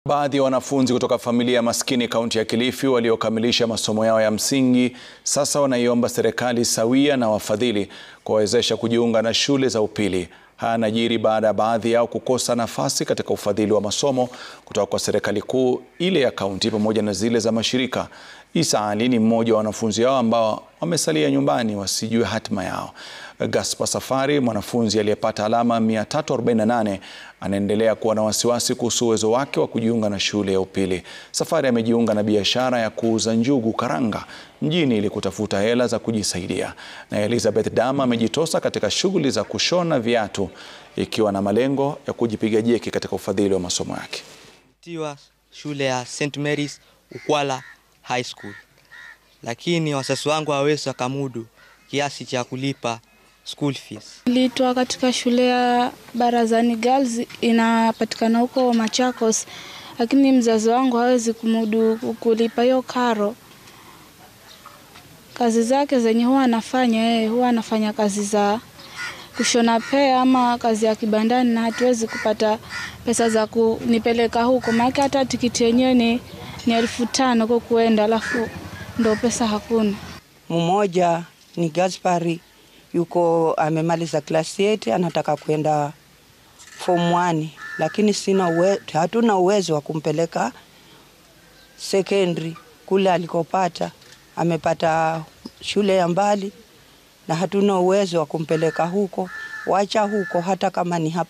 Baadhi ya wanafunzi kutoka familia maskini kaunti ya Kilifi waliokamilisha masomo yao ya msingi sasa wanaiomba serikali sawia na wafadhili kuwawezesha kujiunga na shule za upili. Haya yanajiri baada ya baadhi yao kukosa nafasi katika ufadhili wa masomo kutoka kwa serikali kuu, ile ya kaunti pamoja na zile za mashirika. Isa Ali ni mmoja wa wanafunzi hao ambao wamesalia nyumbani wasijue hatima yao. Gaspar Safari, mwanafunzi aliyepata alama 348, anaendelea kuwa na wasiwasi kuhusu uwezo wake wa kujiunga na shule ya upili. Safari amejiunga na biashara ya kuuza njugu karanga mjini ili kutafuta hela za kujisaidia. Na Elizabeth Dama amejitosa katika shughuli za kushona viatu ikiwa na malengo ya kujipiga jeki katika ufadhili wa masomo yake. tiwa shule ya St Mary's Ukwala High School, lakini wazazi wangu hawawezi wakamudu kiasi cha kulipa school fees. Nilitoa katika shule ya Barazani Girls inapatikana huko Machakos, lakini mzazi wangu hawezi kumudu kulipa hiyo karo. Kazi zake zenye huwa anafanya yeye, huwa anafanya kazi za kushona pea ama kazi ya kibandani, na hatuwezi kupata pesa za kunipeleka huko, maana hata tikiti yenyewe ni, ni elfu tano kwa kuenda, alafu ndo pesa hakuna. Mmoja ni Gaspari yuko amemaliza klasi 8 anataka kwenda form 1 lakini sina uwe, hatuna uwezo wa kumpeleka secondary kule alikopata. Amepata shule ya mbali na hatuna uwezo wa kumpeleka huko, wacha huko hata kama ni hapa